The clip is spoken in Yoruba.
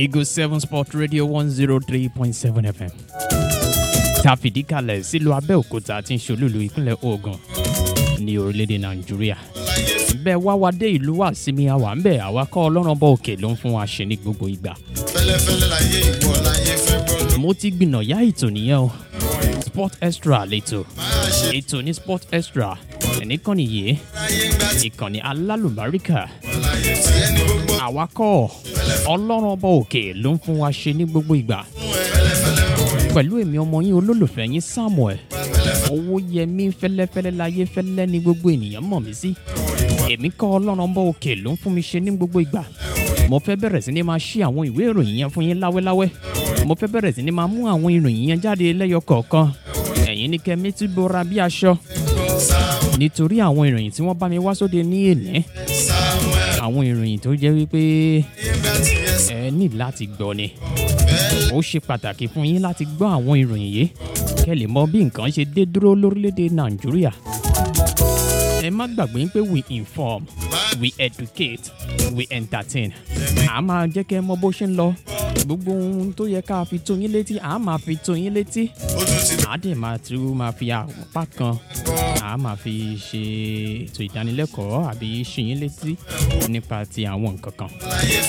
Eagle seven Sport Radio one zero three point seven FM. Ta fìdí kalẹ̀ sílùú Abẹ́òkúta tí ń ṣolúlu ìpínlẹ̀ Ògùn ní orílẹ̀-èdè Nàìjíríà. Bẹ́ẹ̀ wá wa dé ìlú wa sinmi àwa ń bẹ̀ àwa kọ́ ọlọ́run bọ́ òkè ló ń fún wa ṣe ní gbogbo ìgbà. fẹ́lẹ́fẹ́lẹ́ láyé ìwọ láyé fẹ́ gbọ́ ló Mo ti gbìnàyà ètò nìyẹn o. Sport Extra lẹ́tọ̀. máa ṣe Ètò ní Sport Extra. Ẹ̀nìkànnì yìí, láyé ńgbà tí ìkànnì alálùbáríkà. láyé tí ẹni gbogbo Àwa kọ́ ọlọ́run ọba òkè ló ń fún wa ṣe ní gbogbo ìgbà. Pẹ̀lú èmi ọmọ yín olólùfẹ́ yín Samuel. Owó yẹmí fẹ́lẹ́fẹ́lẹ́ láyé fẹ́lẹ́ ní gbogbo ènìyàn mọ̀ mí sí. Èmi kọ́ ọlọ́run ọba òkè ló ń fún mi ṣe ní gbogbo ìgbà. Mo fẹ́ bẹ̀rẹ̀ sí ni máa ṣí àwọn ìwé ìròyìn yẹn fún yín láwẹ́láwẹ́. Mo fẹ́ bẹ̀rẹ̀ sí ni máa mú àwọn ìròyìn yẹn jáde lẹ́yọ kọ̀ọ̀kan. Ẹ̀yin ní kẹ́mi tí bora bí aṣọ. Nítorí àwọn ìròyìn tí wọ́n bá mi wá sóde ní èní. Àwọn ìròyìn tó jẹ́ wípé ńgbà tí ẹ ẹ ní láti gbọ́ ni. Ó ṣe pàtàkì fún yín láti gbọ́ àwọn ìròyìn yìí kẹ́ lè mọ bí nǹkan ṣe dé dúró lórílẹ̀‐èdè Nàìjíríà. Ẹ má gbàgbé pé we inform, we educate, we entertain. À máa jẹ́ kẹ́ mọ bó ṣe ń lọ. Gbogbo ohun tó yẹ ká fi tó yín létí, à máa fi tó yín létí. ó tún ti À dẹ̀ máa tún máa fi apá kan. À máa fi ṣe ètò ìdánilẹ́kọ̀ọ́ àbí ṣì yín létí nípa ti àwọn nǹkan kan. láyé